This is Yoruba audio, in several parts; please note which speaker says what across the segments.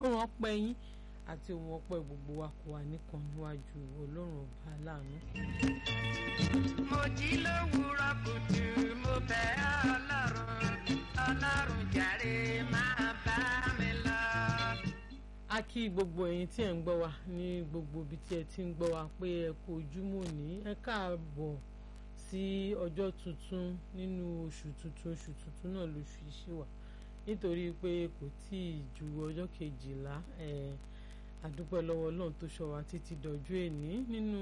Speaker 1: ohun ọpẹ́ yín àti ohun ọpẹ́ gbogbo wa kò wà nìkan níwájú ọlọ́run ọba aláàánú.
Speaker 2: mo jí lówùúrọ̀ kùtù mo bẹ̀ ọlọ́run ọlọ́run jàre máa bá mi lọ.
Speaker 1: a kí gbogbo ẹ̀yin tí ẹ̀ ń gbọ́ wa ní gbogbo ibi tí ẹ ti ń gbọ́ wa pé ẹ kú ojúmọ́ ní ẹ káàbọ̀ sí ọjọ́ tuntun nínú oṣù tuntun oṣù tuntun náà lóṣù yìí ṣì wà nítorí pé kò tí ì ju ọjọ́ kejìlá ẹ̀ àdúpẹ́ lọ́wọ́ ọlọ́run tó ṣọ́ wa títí dọ̀jú èní nínú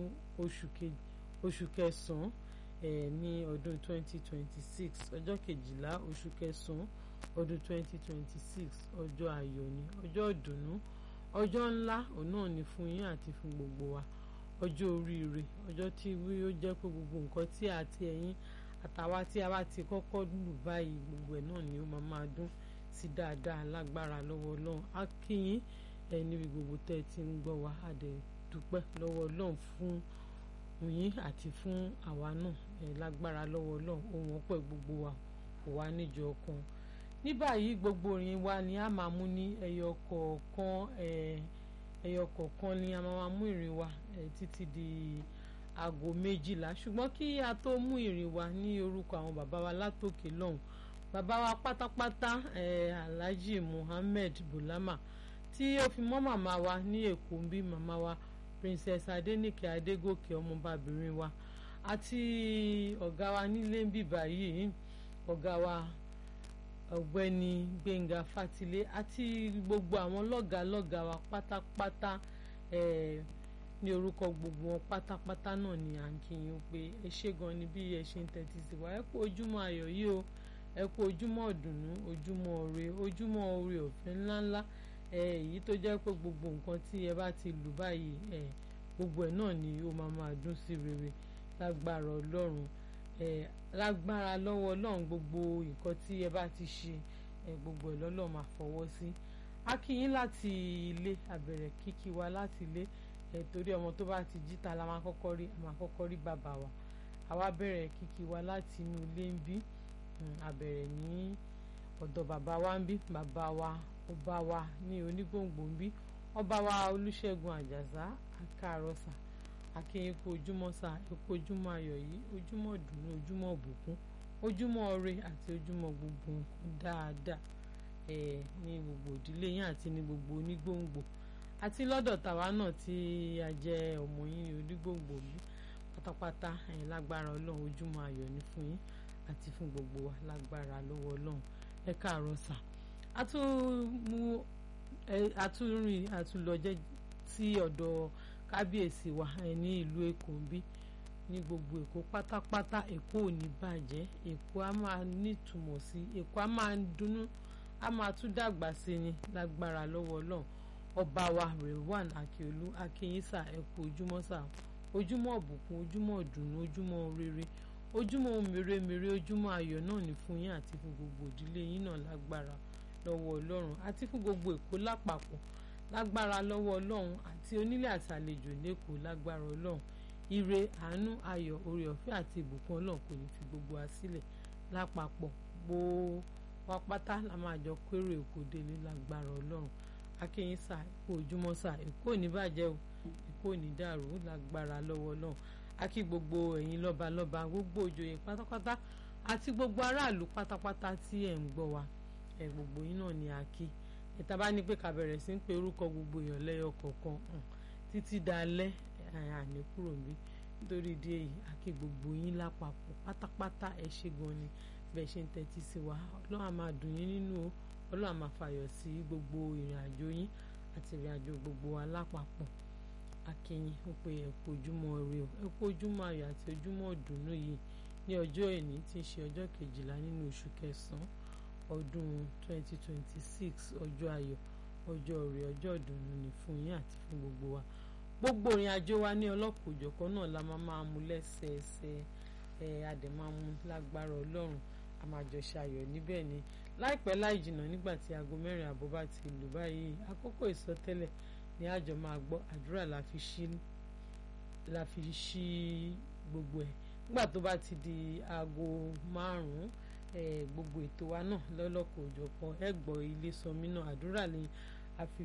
Speaker 1: oṣù kẹsàn-án ẹ̀ ní ọdún 2026 ọjọ́ kejìlá oṣù kẹsàn-án ọdún 2026 ọjọ́ ayọ̀ ni ọjọ́ ìdùnnú ọjọ́ ńlá òun náà ni fún yín àti fún gbogbo wa ọjọ́ oríire ọjọ́ tí ó jẹ́ pé gbogbo nǹkan tí àti ẹ̀yin àtàwa tí a bá ti kọ́kọ́ lù báyìí gbogbo ẹ̀ náà ni ó máa máa dún sí dáadáa lágbára lọ́wọ́ ọlọ́run á kí yín ẹ níbi gbogbo tẹ́ ẹ ti ń gbọ́ wa á dẹ̀ dúpẹ́ lọ́wọ́ ọlọ́run fún yín àti fún àwa náà ẹ lágbára lọ́wọ́ ọlọ́run ohun ọpẹ́ gbogbo wa kò wá níjọ ọkàn ní báyìí gbogbo orin wa ni a máa mú ní ẹyọ kọ̀ọ̀kan ẹyọ kọ̀ọ̀kan ni a máa mú ìrìn wa títí di aago méjìlá ṣùgbọ́n kí a tó mú ìrìn wa ní orúkọ àwọn bàbá wa látòkè lọ́hùn bàbá wa pátápátá Alhaji Muhammed Bulama tí ó fi mọ́ màmá wa ní Èkó ń bí màmá wa Princess Adenike Adégòkè ọmọbabìnrin wa àti ọ̀gá wa nílé ń bì báyìí ọ̀gá wa ọ̀gbẹ́ni Gbẹ́ngà Fátilé àti gbogbo àwọn lọ́gàálọ́gàá wa pátápátá ní orúkọ gbogbo wọn pátápátá náà ni à ń kí yín pé ẹ ṣé gan ni bí ẹ ṣe ń tẹ́tí sí wa ẹ kú ojúmọ́ ayọ̀ yìí o ẹ kú ojúmọ́ ọ̀dùnnú ojúmọ́ ire ojúmọ́ oore ọ̀fẹ́ ńláńlá èyí tó jẹ́ pé gbogbo nǹkan tí ẹ bá ti lù báyìí gbogbo ẹ̀ náà ni ó máa máa dún sí rere lágbára ọlọ́run lágbára lọ́wọ́ ọlọ́run gbogbo nǹkan tí ẹ bá ti ṣe gbogbo ẹ̀ lọ́lọ́run máa fọwọ́ sí a kí yín láti ilé àbẹ̀rẹ̀ kíkí wa láti ilé torí ọmọ tó bá ti jí ta la máa kọ́kọ́ rí a máa kọ́kọ́ rí bàbá wa àwa bẹ̀rẹ̀ kíkí wa láti inú ilé ń bí àbẹ̀rẹ̀ ní ọ̀dọ̀ bàbá wa ń bí bàbá wa ọba wa ní onígbòǹgbò ń bí ọba wa olúṣẹ́gun àjàsá àkàrọ̀sà akínyìn kú ojúmọ́ sá epo ojúmọ́ ayọ̀ yìí ojúmọ́ dùnú ojúmọ́ bùkún ojúmọ́ ire àti ojúmọ́ gbogbo nǹkan dáadáa ẹ̀ ní gbogbo ìdílé yín àti ní gbogbo onígbòǹgbò àti lọ́dọ̀ tàwa náà tí a jẹ́ ọmọ yín ní onígbòǹgbò bí pátápátá ẹ̀ lágbára ọlọ́run ojúmọ́ ayọ̀ ní fún yín àti fún gbogbo wa lágbára lọ́wọ́ ọlọ́run ẹ káàárọ̀ sà àtúmú àtúrìn àtúlọ́jẹ́ sí ọ̀dọ̀ kábíyèsí wa ní ìlú èkó bí ní gbogbo èkó pátápátá èkó ò ní bàjẹ́ èkó á máa nítumọ̀ sí èkó á máa dunnú á máa tún dàgbà sí ni lágbára lọ́wọ́ ọlọ́run ọba wa Rewan Akiolu akínyísà ẹkú ojúmọ́ sà ojúmọ́ ọ̀bùkún ojúmọ́ ọ̀dùnnú ojúmọ́ rere ojúmọ́ mèremère ojúmọ́ ayọ̀ náà ní fún yín àti fún gbogbo ìdílé yín náà lágbára lọ́wọ́ ọlọ́run àti fún gbogbo èkó lápapọ̀ lágbára lọ́wọ́ ọlọ́run àti onílé àti àlejò lẹ́kọ̀ọ́ lágbára ọlọ́run ire àánú ayọ̀ oore ọ̀fẹ́ àti ìbùkún ọlọ́run kò ní fi gbogbo wa sílẹ̀ lápapọ̀ gbogbo wa pátá la máa jọ kéré èkó délé lágbára ọlọ́run akínyìn sà èkó ojúmọ́ sà èkó ò ní bàjẹ́ o èkó ò ní dàrú lágbára lọ́wọ́ ọlọ́run akí gbogbo ẹ̀yin lọ́balọ́ba gbogbo òjòyè pátápátá àti gbogbo aráàlú pátápátá tí ẹ̀ ń gbọ́ wa ẹ̀ gbogbo yín náà ni a kí ìta bá ní pé ká bẹ̀rẹ̀ sí ń pe orúkọ gbogbo èèyàn lẹ́yọ kọ̀ọ̀kan títí dalẹ́ àní kúrò níbí nítorí ìdí èyí àkí gbogbo yín lápapọ̀ pátápátá ẹ ṣé gan ni bẹ́ẹ̀ ṣe ń tẹ́tí sí wa ọlọ́run á máa dùn yín nínú o ọlọ́run á máa fàyọ̀ sí gbogbo ìrìn àjò yín àti ìrìn àjò gbogbo wa lápapọ̀ akínyìn ó pe ẹ kú ojúmọ́ ire o ẹ kú ojúmọ́ ayọ̀ àti ojúmọ́ ìdùnnú yìí ní ọjọ́ èní tí ń ṣe ọjọ́ kejìlá nínú oṣù kẹsàn-án ọdún 2026 ọjọ́ ayọ̀ ọjọ́ rẹ̀ ọjọ́ ìdùnnú ni fún yín àti fún gbogbo wa gbogbo ìrìn àjò wa ní ọlọ́kùnjọ̀kan náà la máa máa mú lẹ́sẹẹsẹ ẹ adẹ̀ máa mú lágbára ọlọ́run a máa jọ ṣayọ̀ níbẹ̀ ni láìpẹ́ láì jìnnà nígbà tí aago mẹ́rin àbọ̀ bá ti lù báyìí àkókò ìsọtẹ́lẹ̀ ni àjọ máa gbọ́ àdúrà la fi ṣí la fi ṣí gbogbo ẹ̀ nígbà tó bá ti di aago márùn-ún gbogbo ètò wa náà lọ́lọ́kọ̀ òjọ̀kan ẹ gbọ́ ilé sọmí náà àdúrà ni a fi